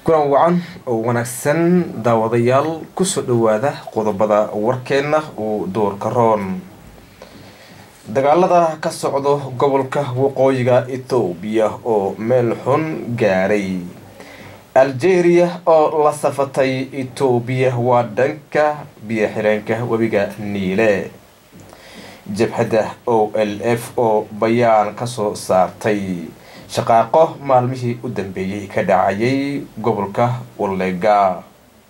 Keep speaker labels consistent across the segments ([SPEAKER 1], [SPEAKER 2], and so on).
[SPEAKER 1] kulan wacan oo wanaagsan daawadayaal kusoo dhawaada qodobada warkeenna uu doorka roon dagaalada ka socdo gobolka waqooyiga ethoobiya oo meel xun gaaray algeria oo la safatay etoobiya waa dhanka biyo-xireenka webiga niile jabhadda o l f oo bayaan kasoo saartay shaqaaqo maalmihii u dambeeyey ka dhacayay gobolka walega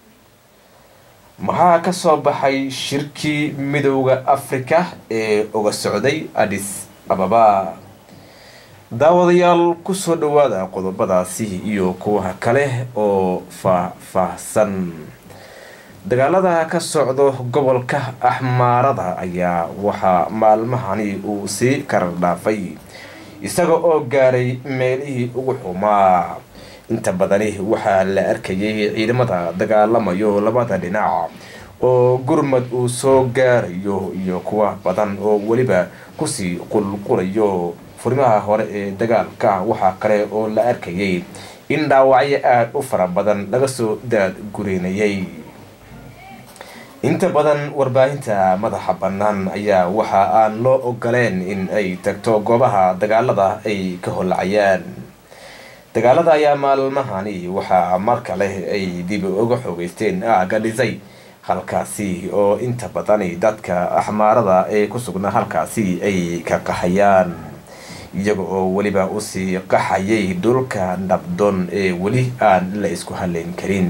[SPEAKER 1] maxaa kasoo baxay shirkii midooda africa ee uga socday adis ababa daawadayaal kusoo dhawaada qodobadaasi iyo kuwa kale oo faah-faahsan dagaalada ka socdo gobolka axmaarada ayaa waxaa maalmahani uu sii karar dhaafay isaga oo gaaray meelihii ugu xumaa inta badani waxaa la arkayay ciidamada dagaalamayo labada dhinac oo gurmad uu soo gaarayo iyo kuwa badan oo weliba kusii qulqulayo furimaha hore ee dagaalka waxaa kale oo la arkayay in dhaawacyo aada u fara badan laga soo daad gureynayay inta badan warbaahinta madaxa bannaan ayaa waxa aan loo ogoleen in ay tagto goobaha dagaalada ay ka holacayaan dagaalada ayaa maalmahani waxaa mar kale ay dib uga xoogeysteen aaga dhisay halkaasi oo inta badani dadka axmaarada ee ku sugnaa halkaasi ay ka qaxayaan iyaga oo weliba usii qaxayay dhulka nabdoon ee weli aan la isku haleyn karin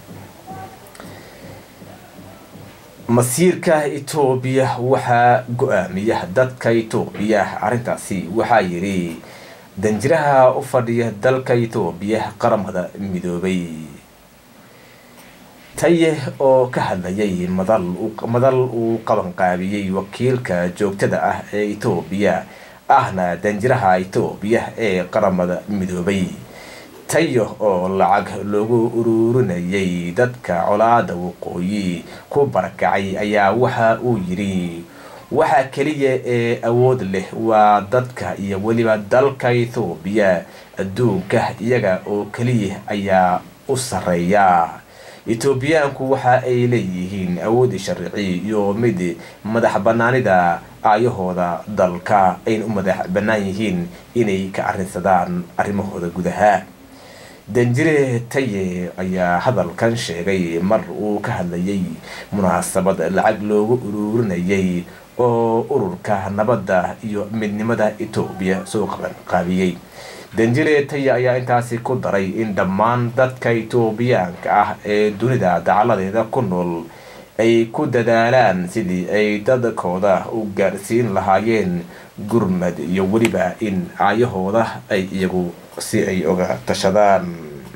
[SPEAKER 1] masiirka etoobiya waxaa go-aamiya dadka etoobiya arrintaasi waxaa yidhi danjiraha u fadhiya dalka etoobiya qaramada midoobay taye oo ka hadlayay madal madal uu qabanqaabiyey wakiilka joogtada ah ee etoobiya ahna danjiraha etoobiya ee qaramada midoobay tayo oo lacag loogu ururinayay dadka colaada waqooyi ku barakacay ayaa waxa uu yidhi waxa keliya ee awood leh waa dadka iyo weliba dalka ethoobiya adduunka iyaga oo keliya ayaa u sarreeya etoobiyaanku waxa ay leeyihiin awoodi sharci iyo mid madax banaanida aayahooda dalka ayna u madax bannaan yihiin inay ka arrinsadaan arrimahooda gudaha danjire taye ayaa hadalkan sheegay mar uu ka hadlayay munaasabad lacag loogu ururinayay oo ururka nabadda iyo midnimada etoobiya soo qabanqaabiyey danjire taye ayaa intaasi ku daray in dhammaan dadka etoobiyaanka ah ee dunida dacaladeeda ku nool ay ku dadaalaan sidii ay dadkooda u gaarsiin lahaayeen gurmad iyo weliba in aayahooda ay iyagu si ay oga tashadaan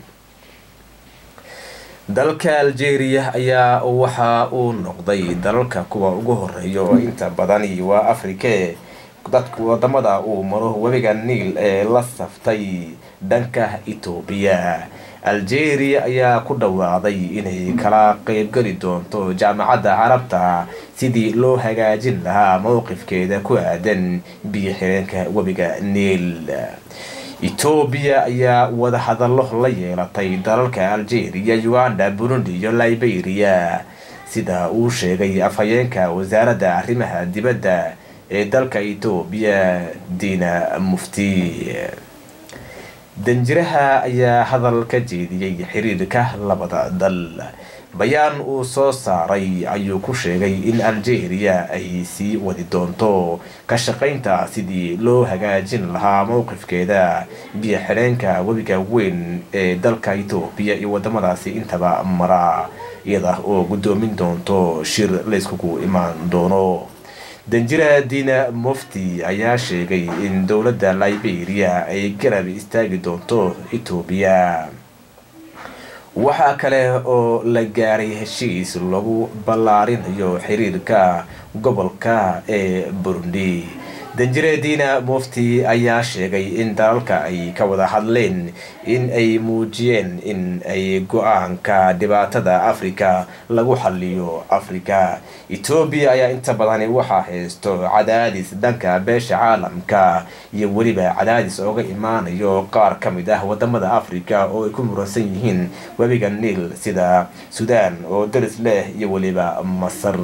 [SPEAKER 1] dalka algeria ayaa waxa uu noqday dalalka kuwa ugu horeeya oo inta badani waa afrike dadku wadamada uu maro webiga niil ee la saftay dhanka etoobiya algeria ayaa ku dhawaaqday inay kala qeybgeli doonto jaamacadda carabta sidii loo hagaajin lahaa mowqifkeeda ku aadan biyo xireenka webiga niil etoobiya ayaa wadahadallo la yeelatay dalalka algeria uganda burundi iyo liberia sida uu sheegay afhayeenka wasaaradda arrimaha dibadda ee dalka etoobiya diina mufti danjiraha ayaa hadal ka jeediyey xiriirka labada dal bayaan uu soo saaray ayuu ku sheegay in algeria ay sii wadi doonto ka shaqaynta sidii loo hagaajin lahaa mowqifkeeda biyo xidheenka webiga weyn ee dalka etoobiya iyo wadamadaasi intaba mara iyada oo guddoomin doonto shir layskugu imaan doono danjira diina mufti ayaa sheegay in dowladda liberia ay garab istaagi doonto etoobiya waxaa kale oo la gaaray heshiis lagu ballaarinayo xiriirka gobolka ee burundi danjireediina mufti ayaa sheegay in dalalka ay ka wada hadleen in ay muujiyeen in ay go-aanka dhibaatada afrika lagu xaliyo afrika etoobiya ayaa inta badani waxaa haysto cadaadis dhanka beesha caalamka iyo weliba cadaadis ooga imaanayo qaar ka mid ah wadamada afrika oo ay ku muransan yihiin webiga niil sida suudaan oo daris leh iyo weliba masar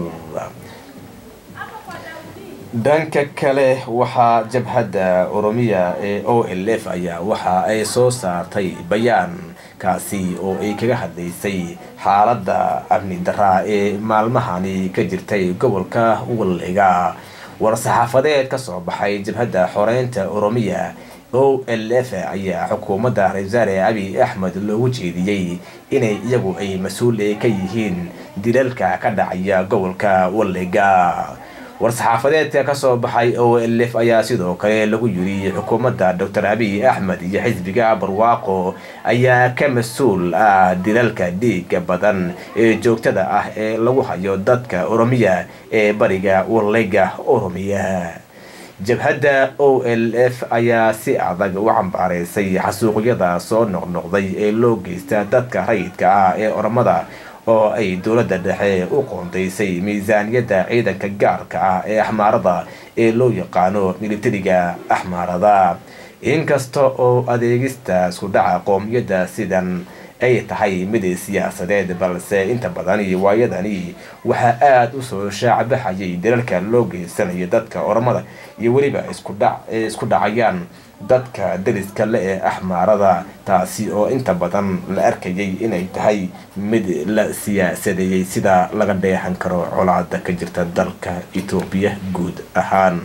[SPEAKER 1] dhanka kale waxaa jabhadda oromiya ee o l f ayaa waxa ay soo saartay bayaan kaasi oo ay kaga hadlaysay xaaladda amni daraa ee maalmahani ka jirtay gobolka walliga war-saxaafadeed ka soo baxay jabhadda xoreynta oromiya o l f ayaa xukuumadda ra-isul wasaare abiy axmed loogu jeediyey inay iyagu ay mas-uul ka yihiin dilalka ka dhacaya gobolka walliga war-saxaafadeedka kasoo baxay o l f ayaa sidoo kale lagu yiri xukuumadda docor abiy axmed iyo xisbiga barwaaqo ayaa ka mas-uul ah dilalka dhiiga badan ee joogtada ah ee lagu hayo dadka oromiya ee bariga walliga oromiya jabhadda o l f ayaa si adag u cambaaraysay xasuuqyada soo noqnoqday ee loo geysta dadka rayidka ah ee oromada oo ay dowladda dhexe u qoondaysay miisaaniyadda ciidanka gaarka ah ee axmaarada ee loo yaqaano militariga axmaarada inkasta oo adeegista isku dhaca qoomiyadda sidan ay tahay mid siyaasadeed balse inta badani waayadani waxaa aada usoo shaacbaxayay dalalka loo geysanayo dadka oromada iyo weliba isku dhacayaan dadka dariska le ee axmaarada taasi oo inta badan la arkayay inay tahay mid la siyaasadeeyey sida laga dheehan karo colaada ka jirta dalka etoobiya guud ahaan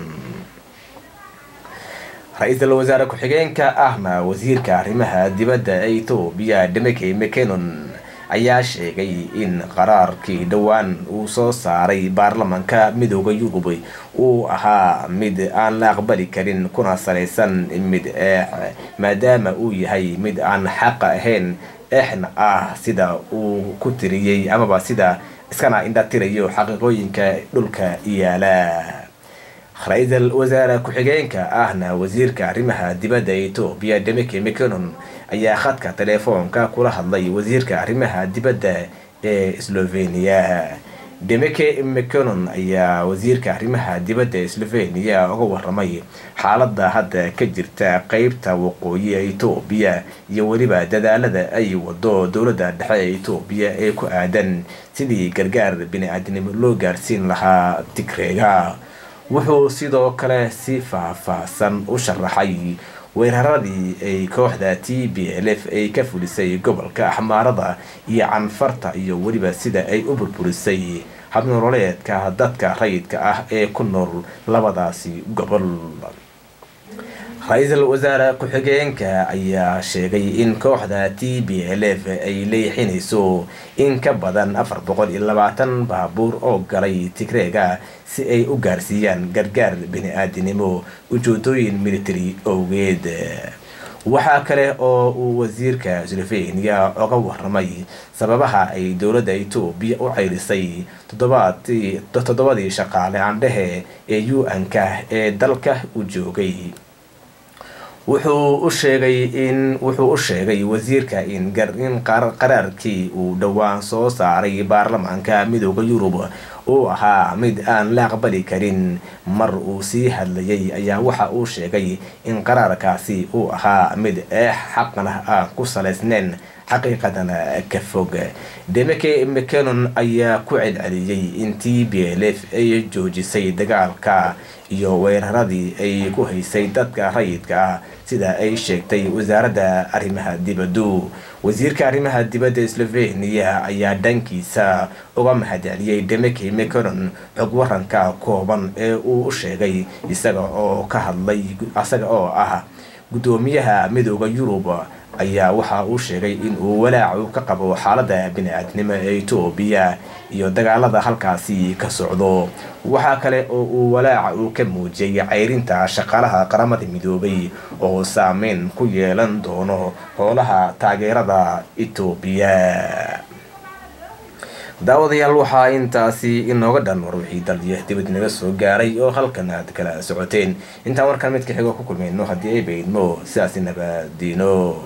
[SPEAKER 1] ra-iisul wasaare ku-xigeenka ahna wasiirka arrimaha dibadda ee etoobiya demeke mcenon ayaa sheegay in qaraarkii dhowaan uu soo saaray baarlamanka midooda yurub uu ahaa mid aan la aqbali karin kuna salaysan mid eex maadaama uu yahay mid aan xaqa ahayn eexna ah sida uu ku tiriyey amaba sida iskana indhatirayo xaqiiqooyinka dhulka yaala ra-iisul wasaare ku-xigeenka ahna wasiirka arrimaha dibadda etoobiya demeke mcenon ayaa khadka teleefoonka kula hadlay wasiirka arrimaha dibadda ee slovenia demeke mcenon ayaa wasiirka arrimaha dibadda slovenia uga waramay xaaladda hadda ka jirta qeybta waqooyi ee etoobiya iyo weliba dadaalada ay wado dowladda dhexe ee etoobiya ee ku aadan sidii gargaar bini-aadnimo loo gaarsiin lahaa tigreega wuxuu sidoo kale si faah-faahsan u sharaxay weeraradii ay kooxda t b l f ay ka fulisay gobolka axmaarada iyo canfarta iyo weliba sida ay u burburisay habnololeedka dadka rayidka ah ee ku nool labadaasi gobol ra-iisul wasaare ku-xigeenka ayaa sheegay in kooxda t b l f ay leexinayso in ka badan afar boqol iyo labaatan baabuur oo galay tigreega si ay u gaarsiiyaan gargaar bini-aadinimo ujeedooyin military owgeed waxaa kale oo uu wasiirka slovenia oga waramay sababaha ay dowladda etoobiya u ceyrisay toddobadii shaqaale candhehe ee u n-ka ee dalka u joogay wuxuu u sheegay in wuxuu u sheegay wasiirka in in qaraarkii uu dhowaan soo saaray baarlamaanka midooda yurub uu ahaa mid aan la aqbali karin mar uu sii hadlayay ayaa waxa uu sheegay in qaraarkaasi uu ahaa mid eex xaqna aan ku salaysneyn xaqiiqadana ka fog demeke mcenon ayaa ku celceliyey in t b l f ay joojisay dagaalka iyo weeraradii ay ku haysay dadka rayidka ah sida ay sheegtay wasaaradda arrimaha dibaddu wasiirka arrimaha dibadda slovenia ayaa dhankiisa uga mahadceliyey demeke mcenon xog waranka kooban ee uu u sheegay isaga oo ka hadlay isaga oo ah guddoomiyaha midooda yurub ayaa waxa uu sheegay in uu walaacu ka qabo xaaladda bini-aadnimo ee etoobiya iyo dagaalada halkaasi ka socdo waxaa kale oo uu walaaca uu ka muujiyay ceyrinta shaqaalaha qaramada midoobay oo saameyn ku yeelan doono howlaha taageerada etoobiya daawadayaal waxaa intaasi inooga dhan war wixii daldiya dibad naga soo gaaray oo halkan aad kala socoteen intaan markaan midka xigo ku kulmayno haddii ay baydmo sidaasi nabadiino